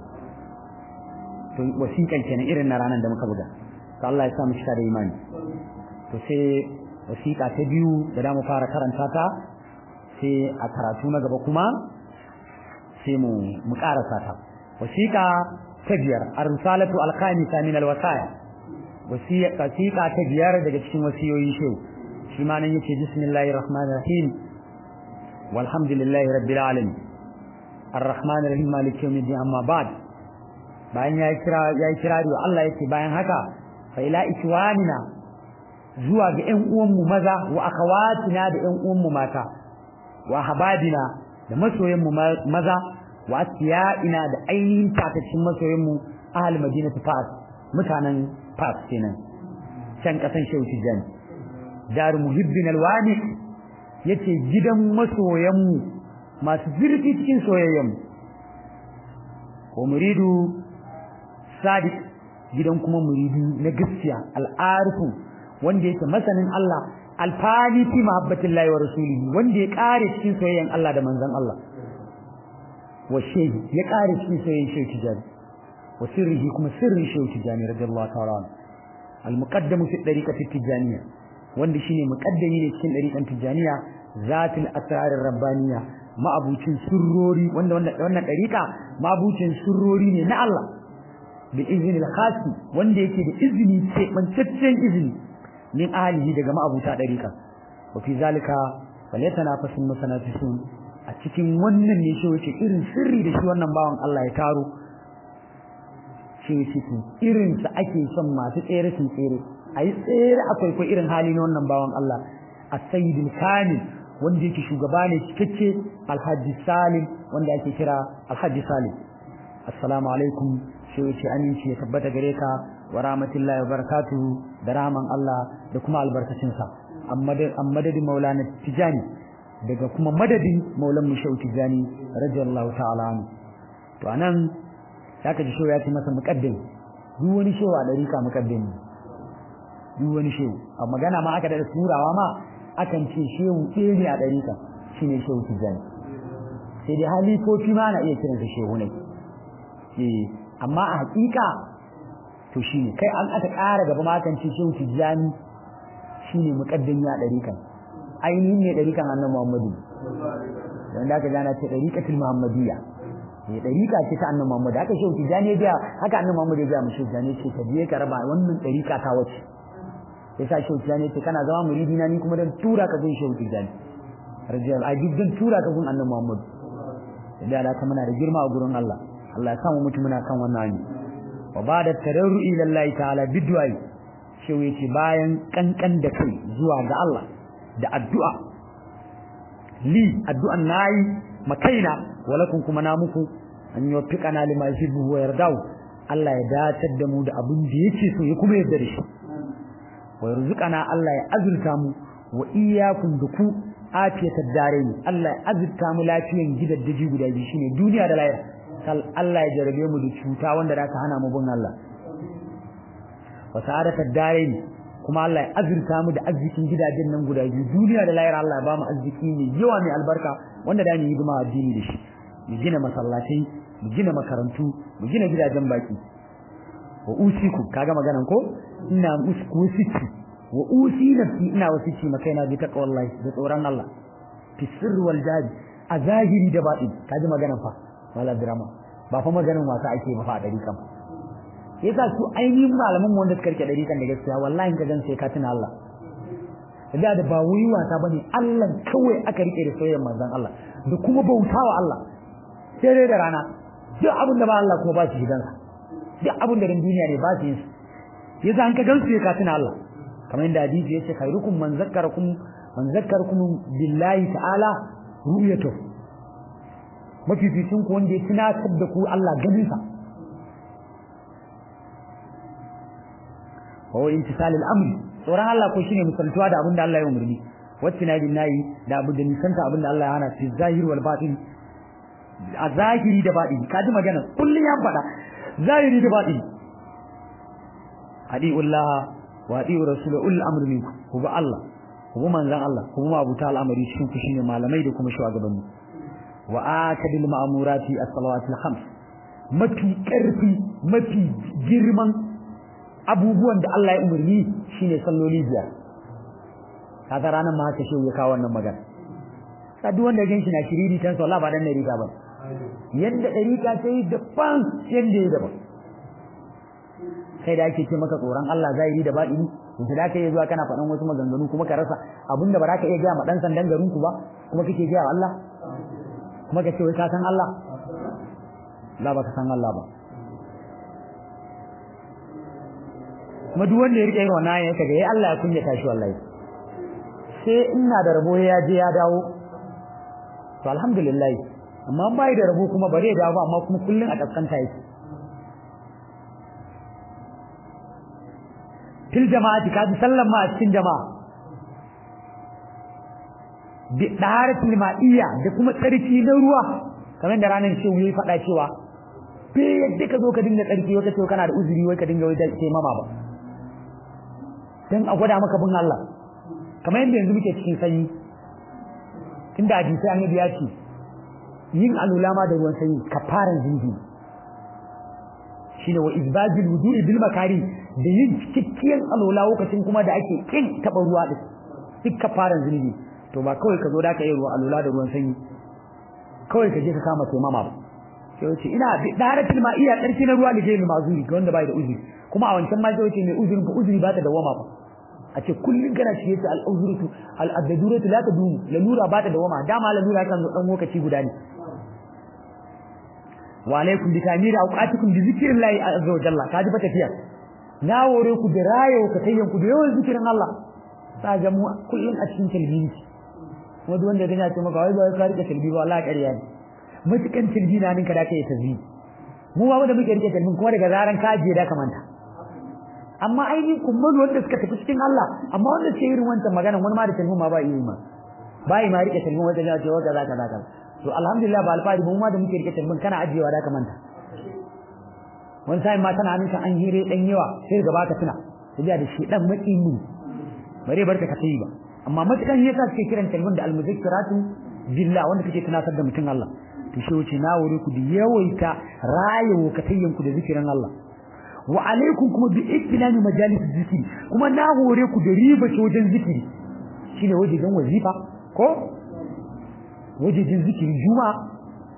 to wasiƙan kenan irin na ranar da muka buga to Allah ya sa mu shiga da imani to sai wasiƙa ta biyu da za mu fara karanta ta sai a karatu na gaba kuma sai mu mu karasa ta wasiƙa ta biyar ar-risalatu al-khamisa min al-wasaya wasiƙa ta biyar daga cikin wasiyoyi shehu shi ma nan yace bismillahir rahmanir rahim walhamdulillahi rabbil alamin ar-rahmanir rahim maliki yawmiddin amma ba'd bayan ya kira ya kira da Allah yake bayan haka fa ila ikwanina zuwa ga ƴan uwanmu maza wa akhawatina da ƴan uwanmu mata wa hababina da masoyanmu maza wa asiya'ina da ainihin takacin masoyanmu ahal madinatu fas mutanen fas kenan can kasan shehu tijani dar muhibbin alwani yace gidan masoyanmu masu zurfi cikin soyayyanmu ko muridu sadiq gidan kuma muridi na gaskiya al'arifu wanda yake masanin Allah alfani fi mahabbatillahi wa rasulihi wanda ya kare cikin soyayyan Allah da manzon Allah wa shehi ya kare cikin soyayyan shehi tijani wa sirrihi kuma sirrin shehi tijani radiyallahu ta'ala al-muqaddam fi dariqati tijaniyya wanda shine muqaddami ne cikin dariqan tijaniyya zatul asrar rabbaniya ma'abucin sirrori wanda wannan dariqa ma'abucin sirrori ne na Allah bi izni al-khasi wanda yake da izini ce bantaccen izini min ahlihi daga ma'abuta dariqa wa fi zalika falyatanafasul musanafisun a cikin wannan ne shi wace irin sirri da shi wannan bawan Allah ya taro shi shi irin sa ake son masu tsere sun tsere ayi tsere akwai ko irin hali na wannan bawan Allah as-sayyidul kamil wanda yake shugaba ne cikakke alhaji salim wanda ake kira alhaji salim assalamu alaikum shi wace aminci ya tabbata gare ka wa rahmatullahi wa barakatuhu da rahman Allah da kuma albarkacin sa amma madadin maulana tijani daga kuma madadin maulan mu shau tijani radiyallahu ta'ala anhu to anan zaka ji shau ya ce masa muqaddim duk wani shau a dariƙa muqaddim duk wani shau a magana ma aka da turawa ma akan ce shehu ɗaya ne a dariƙa shine shau tijani sai dai halifofi ma na iya kiransa shehu ne eh amma a hakika to shine kai an aka ƙara gaba ma kan ce shehu tijani shine muqaddimi a dariƙan ainihin ne dariƙan annabi Muhammadu wanda aka gana ce dariƙatul muhammadiyya ne dariƙa ce ta annabi Muhammadu haka shehu tijani ya haka annabi Muhammadu ya ga mu shehu tijani ce ka je ka raba wannan dariƙa ta wace yasa shehu tijani ce kana zama muridi na ni kuma dan tura ka gun shehu tijani rajiyal ai duk dan tura ka gun annabi Muhammadu da alaka muna da girma a gurin Allah Allah ya samu mutum muna kan wannan hanya wa bada tadarru'i lillahi ta'ala bidwai shi yace bayan kankan da kai zuwa ga Allah da addu'a li addu'an nayi makaina walakum kuma na muku an yi fiqana lima yuhibbu wa yardau Allah ya datar da mu da abin da yake so ya kuma yarda da shi wa yarzuqana Allah ya azurta mu wa iyyakum duku afiyatad darain Allah ya azurta mu lafiyan gidaddaji guda biyu shine duniya da lahira kal Allah ya jarabe mu da cuta wanda zaka hana mu bin Allah wa sa'adatad darain kuma Allah ya azurta mu da arzikin gidajen nan guda biyu duniya da lahira Allah ya ba mu arziki mai yawa mai albarka wanda da mu yi hidima addini da shi mu gina masallatai mu gina makarantu mu gina gidajen baki wa usiku kaga maganan ko ina usiki wa usi nafsi ina wasici makaina bi taqwallahi da tsoron Allah fi sirri wal jadi a zahiri da baɗi kaji maganan fa wala drama ba fa maganan wasa ake ba fa a dari kan yasa su ainihin malaman mu wanda suka rike dari kan da gaskiya wallahi ka gan sai ka tuna Allah da da ba wuyi wasa bane Allah kawai aka rike da soyayyar manzon Allah da kuma bautawa Allah sai dai da rana duk abin da ba Allah kuma ba shi gidansa duk abin da duniya ne ba shi yin yasa an ka gan su ka tuna Allah kamar yadda hadisi yace khairukum man zakkarakum man zakkarakum billahi ta'ala ru'yatu mafificin ku wanda ya tunatar da ku Allah ganin sa wa intisal al-amr tsoron Allah ko shine misaltuwa da abin da Allah ya umarni wacce na nayi da abin da nisanta abin da Allah ya hana fi zahir wal batin a zahiri da batin kaji magana kullun ya faɗa zahiri da batin adi'ullah wa adi'u rasulul ul amr minku ku ba Allah ku ba manzon Allah ku ma abuta al'amari cikin ku shine malamai da kuma shugabanni wa akadil ma'murati as-salawati al-khams mafi karfi mafi girman abubuwan da Allah ya umarni shine salloli biyar kaga ranar ma haka shi ya kawo wannan magana ka duk wanda ganshi na shiriri tan sallah ba dan ne riga ba yanda dariƙa ta yi daban yanda ya daban kai da ake ce maka tsoron Allah zahiri da baɗini yanzu da ka yi zuwa kana faɗan wasu maganganu kuma ka rasa abinda ba za ka iya gaya ma ɗan sandan garin ku ba kuma kake gaya wa Allah kuma ka ce wai ka san Allah la ba ka san Allah ba kuma duk wanda ya rike irin wannan ya kaga yayi Allah ya kunyata shi wallahi sai ina da rabo ya je ya dawo to alhamdulillah amma bai da rabo kuma bare ya dawo amma kuma kullun a kaskanta yake fil jama'ati ka ji sallan ma a cikin jama'a bi daratul ma'iyya da kuma tsarki na ruwa kamar da ranar shehu yayi faɗa cewa be yadda ka zo ka dinga tsarki wata ce kana da uzuri wai ka dinga wai ce mama ba dan a gwada maka bin Allah kamar yadda yanzu muke cikin sanyi tunda hadisi annabi ya ce yin alula ma da ruwan sanyi kafaran zinji shine wa izbajil wudu'i bil makari da yin cikakkiyar alula lokacin kuma da ake kin taba ruwa din duk kafaran zunubi to ba kawai ka zo da ka yi ruwa alula da ruwan sanyi kawai ka je ka kama sai mama ba sai wace ina daratul ma iya karfi na ruwa da ke mazuri ga wanda bai da uzuri kuma a wancan ma sai wace mai uzuri ba uzuri ba ta dawama ba a ce kullun kana ciye ta al-uzratu al-adaduratu la tadumu lalura ba ta dawama dama lalura kan zo dan lokaci guda ne wa alaikum bi tamiri awqatikum bi zikrillahi azza wa jalla kaji fa tafiya na wore ku da rayo ka tayyan ku da yawan zikirin Allah sa ga mu kullun a cikin talbiyi kuma duk wanda yana ce maka wai ba ka rike talbiyi ba Allah ƙarya ne mutukan talbiyi na ninka da kai tasbih mu ba wanda muke rike talbiyi kuma daga zaran ka je da ka manta amma ainihin kumman wanda suka tafi cikin Allah amma wanda ke irin wancan magana wani ma da talbiyi ma ba yi ma bai ma rike talbiyi wanda ya ce wa kaza kaza kaza to alhamdulillah ba alfari mu ma da muke rike talbiyi kana ajiyewa da ka manta wani sai ma tana hannunka an hire dan yawa sai gaba ka tuna tabiya da shi dan maki mu bare barka ka tayi ba amma matukan yasa suke kiran kalmun da almuzakkiratu billah wanda kake tunatar da mutum Allah to shi wuce na wuri ku da yawaita rayo ka tayyan ku da zikirin Allah wa alaikum kuma bi iktilami majalis zikri kuma na hore ku da riba wajen zikiri shine wajen wazifa ko wajen zikiri juma'a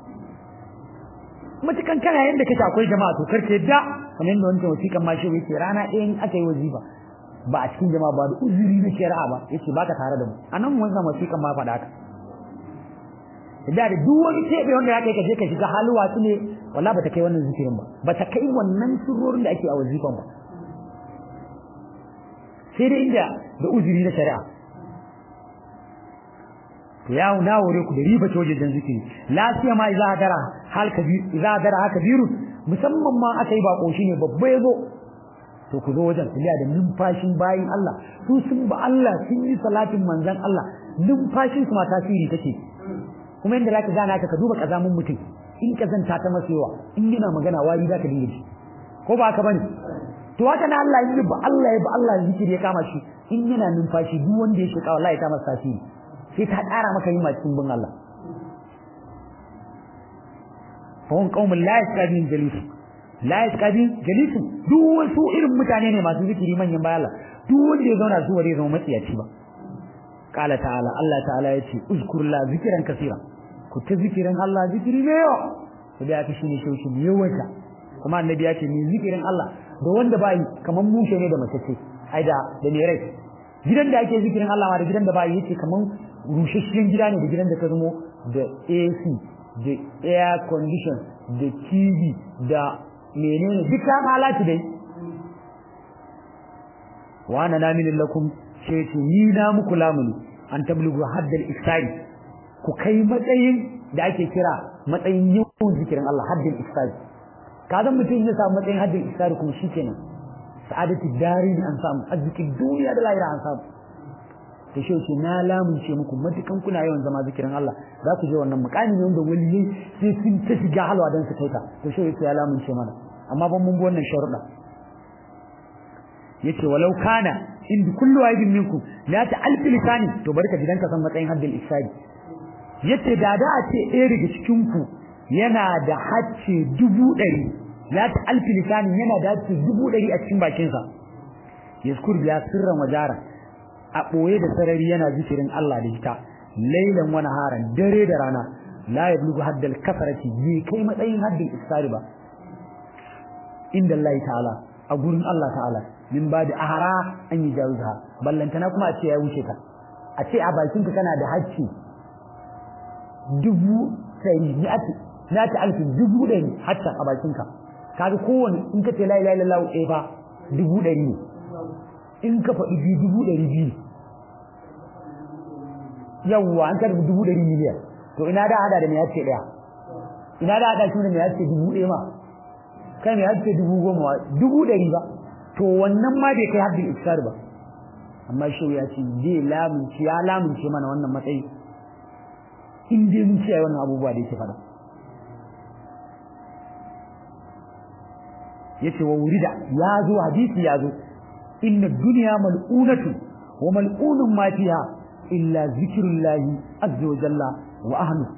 matukan kana yanda kake akwai jama'a to karke da kamar yadda wancan wasiƙan ma shi yake rana ɗaya in aka yi wazifa ba a cikin jama'a ba da uzuri na shari'a ba yace baka tare da mu anan wannan wasiƙan ma faɗa haka da da duk wani tebe wanda ya kai ka je ka shiga halwa su ne wallahi bata kai wannan zikirin ba bata kai wannan surorin da ake a wazifan ba sai dai inda da uzuri na shari'a ya na wure ku da riba ta wajen zikiri lafiya ma idza dara hal kabir idza dara haka biru musamman ma aka yi bako shine babba yazo to ku zo wajen ku da numfashin bayin Allah su sun ba Allah sun yi salatin manzon Allah numfashin su ma tasiri take kuma inda zaka gana ka ka duba kazamin mutum in kazanta ta masewa in yana magana wari zaka dinga ji ko ba haka bane to haka na Allah yi ba Allah ya ba Allah zikiri ya kama shi in yana numfashi duk wanda ya shika wallahi ta masa tasiri sai ta ƙara maka yin cikin bin Allah fahim qaumun la yasqadin jalis la yasqadin jalis duk wasu irin mutane ne masu zikiri manyan bayan Allah duk wanda ya zauna su bare zama matsiyaci ba qala ta'ala Allah ta'ala yace uzkur la zikran kaseera ku ta zikirin Allah zikiri ne yawa to da aka shine shauki ne yawaita kuma annabi ya ce ni zikirin Allah da wanda bai kaman mushe ne da mace ce ai da da ne rai gidan da ake zikirin Allah ma da gidan da bai yace kaman rushashiyan gida ne da gidan da ka zamo da AC da air condition da TV da menene duka halatu dai wa ana namin lakum sai ce ni na muku lamuni an tablugu haddal iftari ku kai matsayin da ake kira matsayin yawan zikirin Allah haddal iftari kazan mutum ya samu matsayin haddal iftari kuma shikenan sa'adatu darin an samu arzikin duniya da lahira an samu da shi ce na lamunce muku matukan kuna yawan zama zikirin Allah za ku je wannan mukami ne wanda waliyai sai sun ta shiga halwa don su kai ka to shi ya lamunce mana amma ban mun bi wannan sharuɗa yace walau kana in kullu wahidin minkum la ta alfi lisani to bari ka gidan ka san matsayin haddil isadi yace da da a ce ɗaya daga cikin ku yana da hacce dubu ɗari ya ta alfi lisanin yana da hacce dubu ɗari a cikin bakinsa yaskur biya sirran wajara a ɓoye da sarari yana zikirin Allah da ita lailan wani haran dare da rana la yablugu haddal kasarati bai kai matsayin haddin iskari ba inda Allah ta'ala a gurin Allah ta'ala min ba da ahara an yi jawuza ballantana kuma a ce ya wuce ka a ce a bakinka kana da hacci dubu sai na ta alfi dubu ɗari hatta a bakinka kaga kowane in ka ce la ilaha illallah ɗaya fa dubu ɗari ne in ka faɗi biyu dubu ɗari biyu yawwa an karbi dubu ɗari miliyan to ina da hada da mai hace ɗaya ina da hada shi da mai hace dubu ɗaya ma kai mai hace dubu goma dubu ɗari ba to wannan ma bai kai haddin iskar ba amma shi ya ce zai lamunci ya lamunce mana wannan matsayi in dai mun ciyaye wannan abubuwa da yake faɗa yace wa wurida ya zo hadisi ya zo inna dunya mal'unatu wa mal'unun ma fiha illa zikrullahi azza wa jalla wa ahlu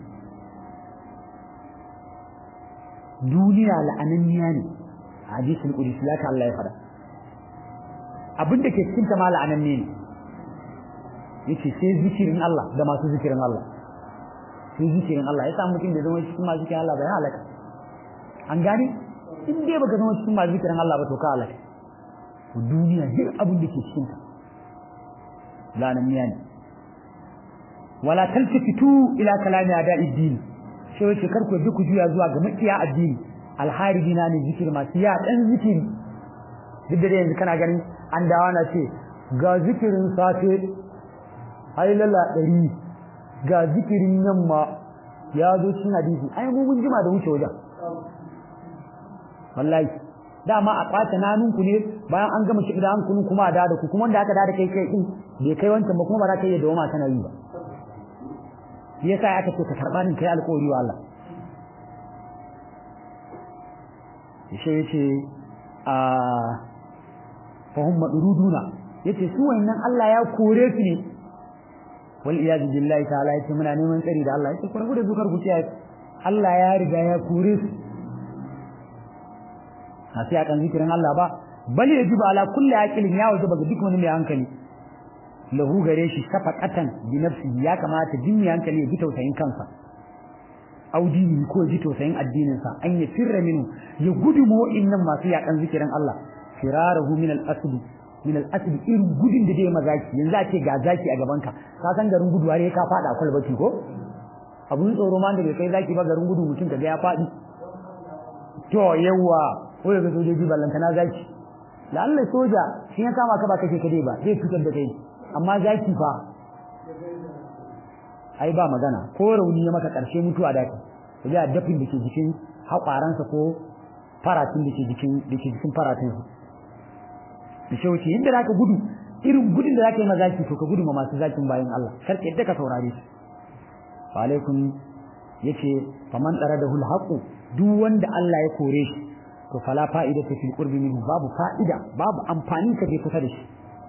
duniya la'ananniya ne hadisin qudsi laka Allah ya fada abin da ke cikin ta ma la'ananne ne yace sai zikirin Allah da masu zikirin Allah sai zikirin Allah ya samu mutum da zama cikin masu zikirin Allah bai halaka an gane in dai baka zama cikin masu zikirin Allah ba to ka halaka duniya duk abin da ke cikin ta la'ananniya ne wala taltafitu ila kalami ada'i din sai wace karku duk ku juya zuwa ga makiya addini alharibina ne zikir masu ya dan zikiri duk da yanzu kana ganin an dawo na ce ga zikirin safe hailala ɗari ga zikirin yamma ya zo cikin hadisi ai mu mun jima da wuce wajen wallahi dama a ɓata nanunku ne bayan an gama shi da an kunu kuma a da ku kuma wanda aka da kai kai din bai kai wancan ba kuma ba za ka iya dawoma kana yi ba shi yasa aka ce ka karɓa din kai alƙawari wa Allah shi yace a fahum madruduna yace su wayannan Allah ya kore su ne wal iyad billahi ta'ala yace muna neman tsari da Allah yace ku rabu da zukar ku ce Allah ya riga ya kore su a sai akan zikirin Allah ba bal yajibu ala kulli aqilin ya wajaba ga duk wani mai hankali lahu gare shi safaqatan bi nafsi ya kamata jin mai hankali ya ji tausayin kansa audini ko ji tausayin addinin sa an ya firra minu ya gudu mu innan masu yakan zikirin Allah firarahu min al-asl min al-asl irin gudun da dai mazaki yanzu a ce ga zaki a gaban ka ka san garin gudu har ka fada kwalbati ko abun tsoro ma da bai kai zaki ba garin gudu mutum kaga ya fadi to yawa ko daga sojoji ballantana zaki lalle soja shi ya kama ka ba kake kade ba zai fitar da kai amma zaki fa ai ba magana ko rauni ya maka karshe mutuwa da kai ya dafin da ke jikin haƙwaransa ko faratin da ke jikin da ke jikin faratin sa da shi wuce inda zaka gudu irin gudun da zaka yi mazaki to ka gudu ma masu zakin bayan Allah kar ka yadda ka saurare shi wa alaikum yace faman daradahu alhaqu duk wanda Allah ya kore shi to fala fa'idata fil qurbi minhu babu fa'ida babu amfani ka je kusa da shi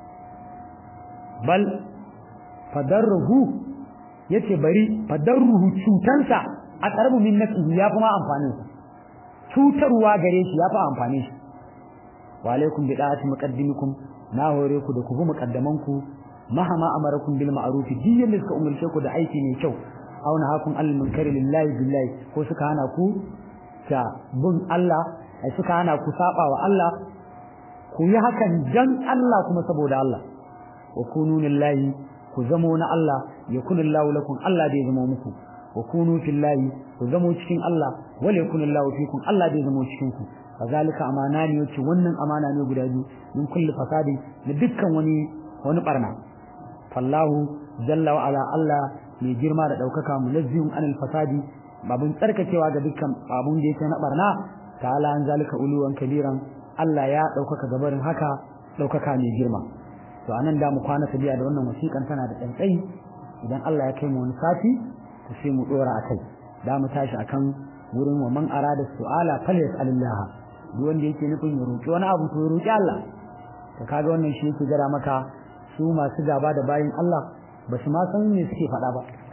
bal fadarruhu yace bari fadarruhu cutansa a karabu min nafsihi ya fi ma amfanin sa cutarwa gare shi ya fi amfani shi wa alaikum bi da'ati muqaddimikum na hore ku da ku bi muqaddaman ku mahama amarakum bil ma'ruf diyan da suka umurce ku da aiki mai kyau auna hakun al munkari lillahi billahi ko suka hana ku ta bin Allah ai suka hana ku saba wa Allah ku yi hakan dan Allah kuma saboda Allah wa kunu lillahi ku zamo na Allah yakunu Allahu lakum Allah da ya zama muku wa kunu fillahi ku zamo cikin Allah wal yakunu Allahu fikum Allah da ya zama cikin ku kazalika amana ne yace wannan amana ne guda biyu min kulli fasadi da dukkan wani wani barna fallahu jalla wa ala Allah mai girma da daukaka munazzihun anil fasadi babun tsarkakewa ga dukkan babun da yake na barna ta'ala an zalika uluwan kabiran Allah ya daukaka gabarin haka daukaka mai girma to anan da mu kwana tabiya da wannan wasiƙan tana da tsantsai idan Allah ya kai mu wani sati to sai mu dora akai da mu tashi akan wurin wa man arada su'ala falyas'alillah duk wanda yake nufin ya roki wani abu to ya roki Allah to kaga wannan shi yake gara maka su masu gaba da bayin Allah ba su ma san me suke faɗa ba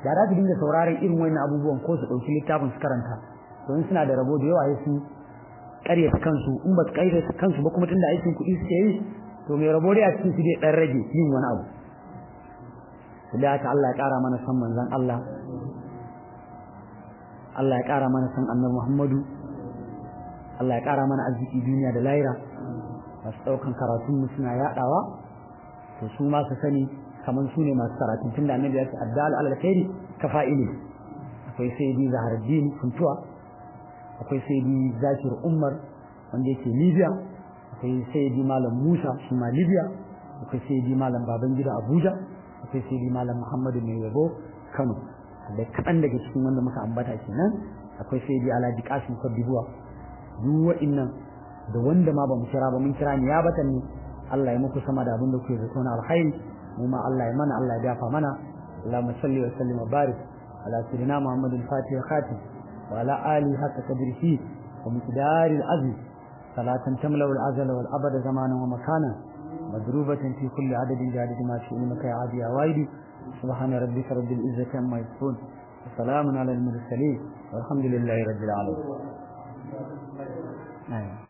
da za su dinga sauraron irin wannan abubuwan ko su ɗauki littafin su karanta don suna da rabo da yawa ya su ƙaryata kansu in ba su ƙaryata kansu ba kuma tunda aikin kuɗi suke yi to mai rabo dai a cikin su dai ɗan rage yin wani abu su da haka Allah ya ƙara mana san manzon Allah Allah ya ƙara mana san annabi Muhammadu Allah ya ƙara mana arziki duniya da lahira masu ɗaukan karatun suna yaɗawa to su ma su sani kamar su ne masu karatun tunda annabi ya ce addal ala alkhairi ka fa'ili akwai sayyidi zaharuddin kuntuwa akwai sayyidi zakir umar wanda yake libya akwai sayyidi malam musa shi ma libya akwai sayyidi malam babangida abuja akwai sayyidi malam muhammadu mai yabo kano da kaɗan daga cikin wanda muka ambata kenan akwai sayyidi alhaji kasim kwadibuwa duk wa'innan da wanda ma ba mu kira ba mun kira ni ya batan ne Allah ya muku sama da abin da kuke zato na alkhairi mu ma Allah ya mana Allah ya dafa mana Allahumma salli wa sallim wa barik ala sayyidina Muhammadin fatih khatim wa ala ali hatta qadrihi wa miqdaril azim salatan tamla al azala wal abada zamanan wa makana madrubatan fi kulli adadin jadid ma fi ilmika ya adi ya waidi subhana rabbika rabbil izzati amma yasifun وسلام على المرسلين والحمد لله رب العالمين